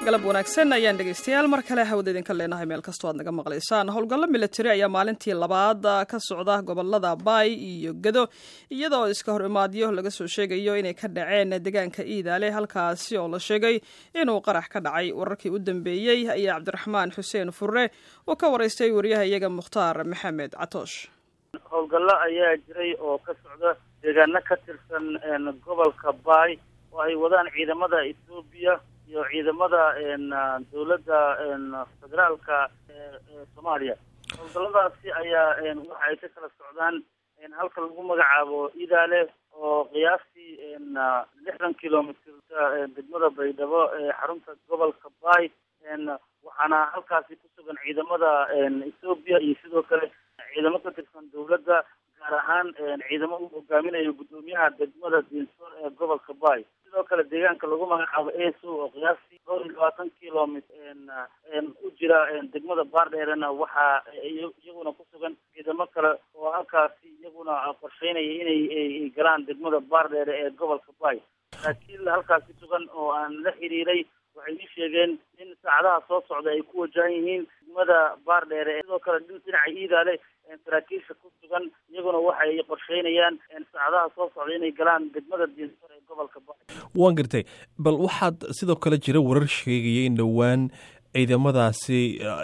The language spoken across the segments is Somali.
galab wanaagsan ayaan dhegaystayaal mar kale hawada idinka leenahay meel kastoo aad naga maqlaysaan howlgallo militari ayaa maalintii labaad ka socda gobolada baay iyo gado iyadoo iska hor imaadyo laga soo sheegayo inay ka dhaceen deegaanka iidaale halkaasi oo la sheegay inuu qarax ka dhacay wararkii u dambeeyey ayaa cabdiraxmaan xuseen furre uu ka waraystay wariyaha iyaga mukhtaar maxamed catoosh howlgallo ayaa jiray oo ka socda deegaano ka tirsan gobolka baay oo ay wadaan ciidamada etoobiya iyo ciidamada dawladda federaalka ee soomaaliya howlgalladaasi ayaa waxa ay ka kala socdaan halka lagu magacaabo idaale oo qiyaastii lixdan kilomitr degmada baydhabo ee xarunta gobolka baay waxaana halkaasi ku sugan ciidamada etoobiya iyo sidoo kale ciidamo ka tirsan dawladda gaar ahaan ciidamo uu hogaaminayo guddoomiyaha degmada diinsoor ee gobolka baay sidoo kale deegaanka lagu magacaabo eso oo qiyaastii dhowr iyo labaatan kilomit u jira degmada baardheerena waxaa iyaguna ku sugan ciidamo kale oo halkaasi iyaguna qorsheynaya inay galaan degmada baardheere ee gobolka baay laakiin halkaasi sugan oo aan la xiriiray waxay ii sheegeen in saacadaha soo socda ay ku wajahan yihiin degmada baardheere sidoo kale dhinaca iidaale saraakiisha ku sugan iyaguna waxay qorsheynayaan saacadaha soo socda inay galaan degmada diinsor ee gobolka ba waan gartay bal waxaad sidoo kale jira warar sheegaya in dhowaan ciidamadaasi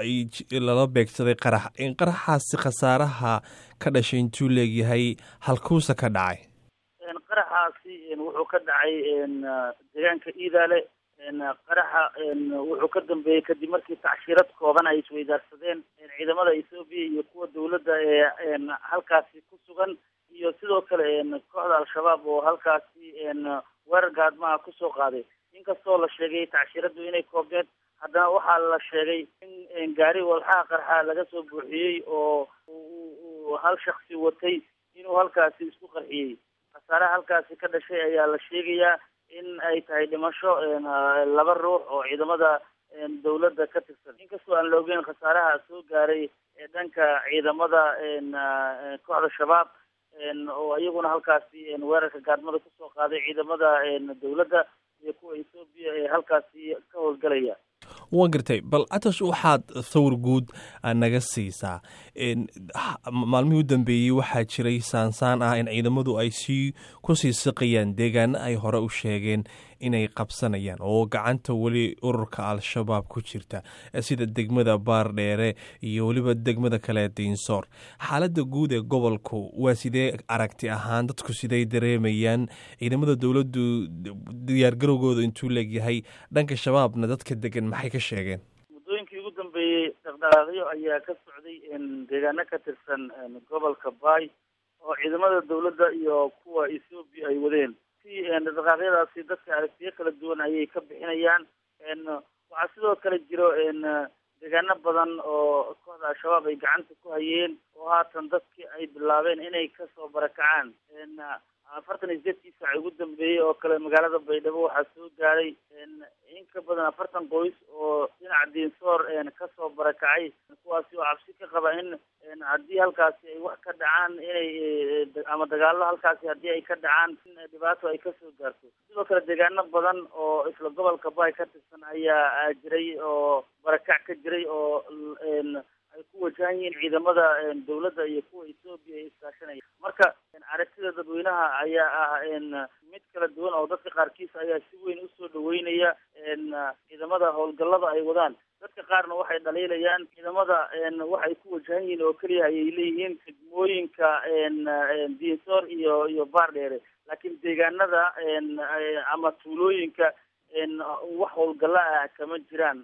lala beegsaday qarax in qaraxaasi khasaaraha ka dhashay intuu leegyahay halkuusa ka dhacay qaraxaasi wuxuu ka dhacay deegaanka iidaale qaraxa wuxuu ka dambeeyey kadib markii tacshirad kooban ay isweydaarsadeen ciidamada ethoobiya iyo kuwa dawladda ee halkaasi ku sugan iyo sidoo kale kooxda al-shabaab oo halkaasi weerar gaadmaha kusoo qaaday inkastoo la sheegay tacshiradu inay koobneed haddana waxaa la sheegay in gaari walxaha qarxa laga soo buuxiyey oo uu hal shaksi watay inuu halkaasi isku qarxiyey khasaaraha halkaasi ka dhashay ayaa la sheegayaa in ay tahay dhimasho laba ruux oo ciidamada dawladda ka tirsan inkastoo aan la ogeyn khasaaraha soo gaaray ee dhanka ciidamada kooxda shabaab oo iyaguna halkaasi weerarka gaadmada kusoo qaaday ciidamada dawladda iyo kuwa ethoobiya ee halkaasi ka howlgalaya waan gartay bal catash waxaad sawir guud naga siisaa maalmihii u dambeeyey waxaa jiray saansaan ah in ciidamadu ay sii kusii siqayaan deegaano ay hore u sheegeen inay qabsanayaan oo gacanta weli ururka al-shabaab ku jirta sida degmada baardheere iyo weliba degmada kale diinsoor xaaladda guud ee gobolku waa sidee aragti ahaan dadku siday dareemayaan ciidamada dowladdu diyaargarowgooda intuu leegyahay dhanka shabaabna dadka degan maxay ka sheegeen muddooyinkii ugu dambeeyey dhaqdhaqaaqyo ayaa ka socday deegaano ka tirsan gobolka baay oo ciidamada dawladda iyo kuwa ethoobiya ay wadeen si dhaqdhaqaaqyadaasi dadka aragtiyo kala duwan ayay ka bixinayaan waxaa sidoo kale jiro deegaano badan oo kooxda al-shabaab ay gacanta ku hayeen oo haatan dadkii ay bilaabeen inay kasoo barakacaan afartan iyo sideedkii saac ugu dambeeyey oo kale magaalada baydhabo waxaa soo gaaray in ka badan afartan qoys oo dhinaca diinsoor kasoo barakacay kuwaasi oo cabsi ka qaba in haddii halkaasi ay wax ka dhacaan inay ama dagaalo halkaasi haddii ay ka dhacaan in dhibaato ay kasoo gaarto sidoo kale deegaano badan oo isla gobolka baay ka tirsan ayaa jiray oo barakac ka jiray oo ay ku wajahan yihiin ciidamada dawladda iyo kuwa ethoobiya ee iskaashanaya marka aragtida dadweynaha ayaa ah mid kala duwan oo dadka qaarkiis ayaa si weyn usoo dhaweynaya ciidamada howlgallada ay wadaan dadka qaarna waxay dhaliilayaan ciidamada waxay ku wajahan yihiin oo keliya ayay leeyihiin degmooyinka diinsoor iyo iyo baardheere laakiin deegaanada ama tuulooyinka wax howlgalla ah kama jiraan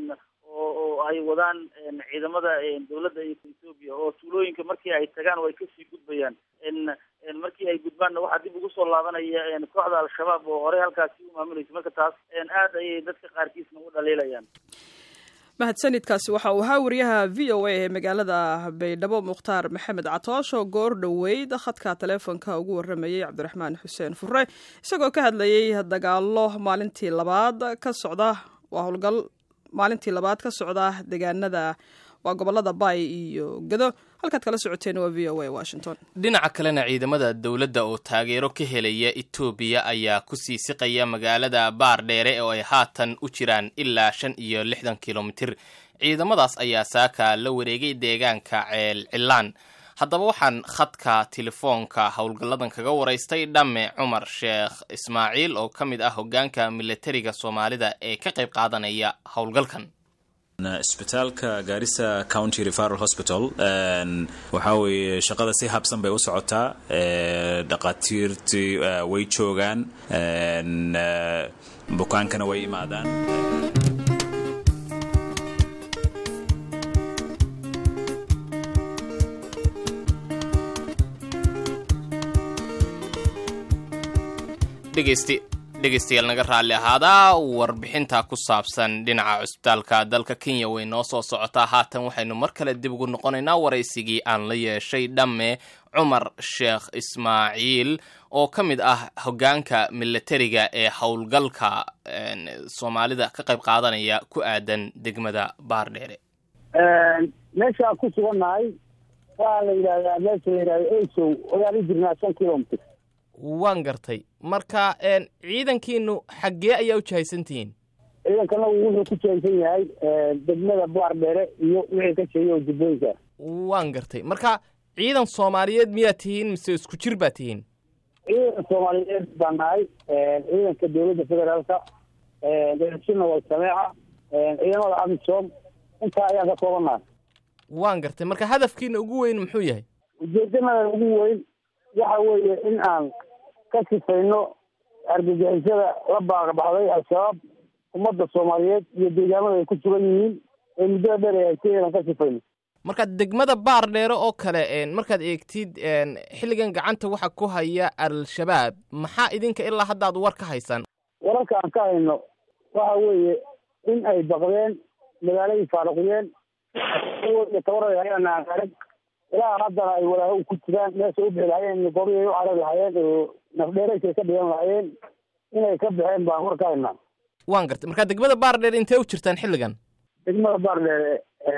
oo ay wadaan ciidamada dawladda iyo ethoobiya oo tuulooyinka markii ay tagaan way kasii gudbayaan markii ay gudbaanna waxaa dib ugu soo laabanaya kooxda al-shabaab oo horey halkaasi u maamulaysa marka taas aad ayay dadka qaarkiisna u dhaliilayaan mahadsanidkaasi waxa uu ahaa wariyaha v o a ee magaalada baydhabo mukhtaar maxamed catoosh oo goor dhoweyd khadka taleefonka ugu waramayey cabdiraxmaan xuseen fure isagoo ka hadlayey dagaalo maalintii labaad ka socda waa howlgal maalintii labaad ka socda deegaanada waa gobolada baay iyo gado halkaad kala socoteen waa v o a washington dhinaca kalena ciidamada dowladda oo taageero ka helaya etoobiya ayaa ku sii siqaya magaalada baardheere oo ay haatan u jiraan ilaa shan iyo lixdan kilomitir ciidamadaas ayaa saaka la wareegay deegaanka ceel cilaan haddaba waxaan khadka telefoonka howlgalladan kaga waraystay dhamme cumar sheekh ismaaciil oo ka mid ah hoggaanka militariga soomaalida ee ka qayb qaadanaya howlgalkan isbitaalka gaarisa county referal hospital waxaa weeye shaqada si habsan bay u socotaa dhaqaatiirtii way joogaan bukaankana way imaadaan dhegeystayaal naga raalli ahaadaa warbixinta ku saabsan dhinaca cusbitaalka dalka kenya way noo soo socotaa haatan waxaynu mar kale dib ugu noqonaynaa waraysigii aan la yeeshay dhamme cumar sheekh ismaaciil oo ka mid ah hoggaanka militariga ee howlgalka soomaalida ka qayb qaadanaya ku aadan degmada baardheere meeshaan ku sugannahay waxaa la yidhahdaa meesha la yidhahda esow ayaan u jirnaa shan kilomitr waan gartay marka ciidankiinu xaggee ayaa u jahaysantihiin ciidankanagu wuxuu ku jahaysan yahay degmada baardheere iyo wixii ka sheegay oo jubbooyinka waan gartay marka ciidan soomaaliyeed miyaa tihiin mise isku jir baa tihiin ciidan soomaaliyeed baan nahay ciidanka dowladda federaalka eeshina way sameeca ciidamada amisom intaa ayaan ka koobannahay waan gartay marka hadafkiina ugu weyn muxuu yahay ujeedanadan ugu weyn waxa weeye in aan ka sifayno argagixisada la baaqbaxday al-shabaab ummadda soomaaliyeed iyo deegaamada ay ku sugan yihiin ee muddada dheer ay haysay inaan ka sifayno marka degmada baar dheere oo kale markaad eegtid xilligan gacanta waxa ku haya al-shabaab maxaa idinka ilaa haddaad war ka haysaan wararka aan ka hayno waxa weeye in ay baqdeen magaaladii faaruqiyeen iyo tabarayaan arag ilaa haddana ay walaaho ku jiraan meesha u bixi lahayeen goryay u carari lahayeen oo nafdheeraysay ka dhigan lahayeen inay ka baxeen baan war ka haynaa waan gartay marka degmada baar dheere intee u jirtaan xilligan degmada baardheere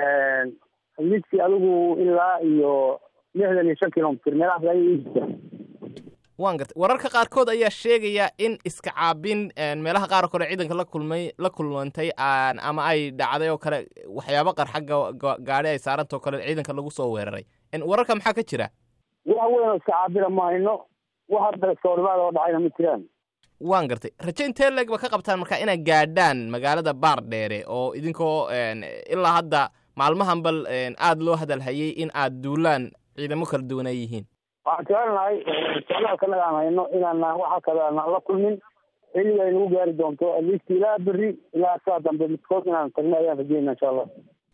midkii adigu ilaa iyo lixdan iyo shan kilomitr meelahaas ayay ii jirtaan waan gartay wararka qaarkood ayaa sheegaya in iska caabin meelaha qaar kore ciidanka la kulmay la kulmantay ama ay dhacday oo kale waxyaabo qarxa gaadhi ay saarantao kale ciidanka lagu soo weeraray wararka maxaa ka jira wax weyn oo iska caabina ma hayno wax hadda iskahorimaada oo dhacayna ma jiraan waan gartay raje intee leeg ba ka qabtaan marka inaad gaadhaan magaalada baar dheere oo idinkoo ilaa hadda maalmahan bal aada loo hadalhayay in aad duulaan ciidamo kala duwan ay yihiin waxaan jecelnahay socdaalkanaga aan hayno inaana waxa kale aanan la kulmin xilliga ay nagu gaari doonto aliist ilaa berri ilaa saa dambe midkood inaan tagno ayaan rajeyna insha allah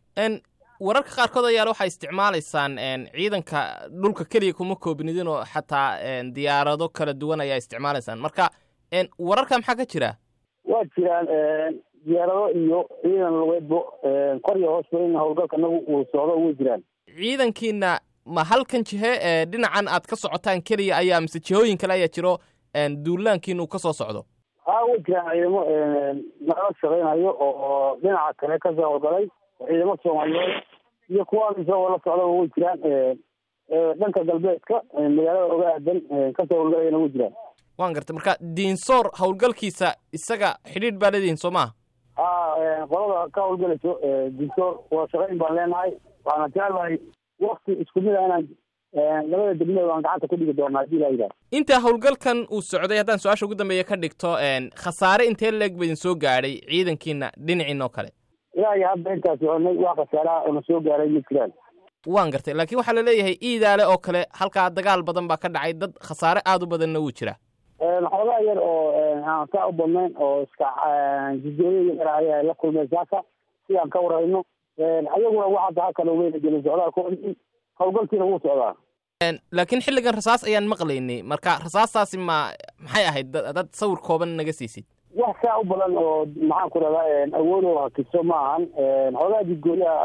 wararka qaarkood ayaale waxaa isticmaalaysaan ciidanka dhulka keliya kuma koobnidin oo xataa diyaarado kala duwan ayaa isticmaalaysaan marka wararka maxaa ka jira waa jiraan diyaarado iyo ciidan lugeedbo kor iyo hoosba in howlgalka nagu uu socdo way jiraan ciidankiina ma halkan jihe ee dhinacan aad ka socotaan keliya ayaa mise jihooyin kale ayaa jiro duulaankiina uu ka soo socdo haa way jiraan ciidamo nala shaqaynayo oo dhinaca kale kasoo howlgalay ciidamo soomaaliyeed iyo kuwa isagoo la socdaba way jiraan dhanka galbeedka magaalada oga aadan kasoo howlgalayana way jiraan waan gartay marka diinsoor howlgalkiisa isaga xidhiidh baa leedihin soo maha haa qolada ka howlgalayso diinsoor waa shaqayn baan leenahay waxaana jeclahay wakti isku mid a inaan labada degmada aan gacanta ku dhigi doonaa hadii laa yidhaha intaa howlgalkan uu socday haddaan su-aasha ugu dambeeya ka dhigto khasaare intee leeg ba idin soo gaadhay ciidankiina dhinaciin oo kale ilaa iyo hadda intaa soconay wax khasaaraha ona soo gaaray ma jiraan waan gartay laakiin waxaa laleeyahay iidaale oo kale halkaa dagaal badan baa ka dhacay dad khasaare aada u badanna wuu jira xoogaa yar oo aan saa u badnayn oo iska jidooyo yar ayaa la kulmay saaka sidaan ka warayno ayaguna wax hadda halkan weyna gelin socdaalkoodii howlgalkiina wuu socdaa laakiin xilligan rasaas ayaan maqlaynay marka rasaastaasi ma maxay ahayd dad sawir kooban naga siisid wax saa u badan oo maxaan ku rahdaa awoodoo hakiso ma ahan xoogaa jidgooyaha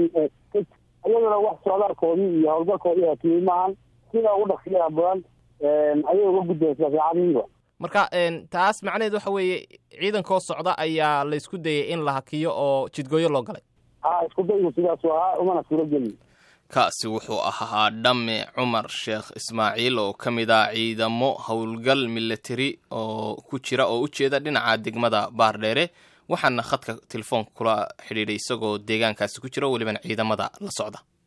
ayaguna wax socdaalkoodii iyo howlgalkoodii hakiyey maahan sida ugu dhaqsiyaha badan ayay uga gudbaysaa saacadihiiba marka taas macnaheed waxa weeye ciidankoo socda ayaa laysku dayay in la hakiyo oo jidgooyo loo galay ha isku daygu sidaasu ahaa umana suuro gelin kaasi wuxuu ahaa dhamme cumar sheekh ismaaciil oo ka mid ah ciidamo howlgal milatari oo ku jira oo u jeeda dhinaca degmada baardheere waxaana khadka telefoonka kula xidhiidhay isagoo deegaankaasi ku jira welibana ciidamada la socda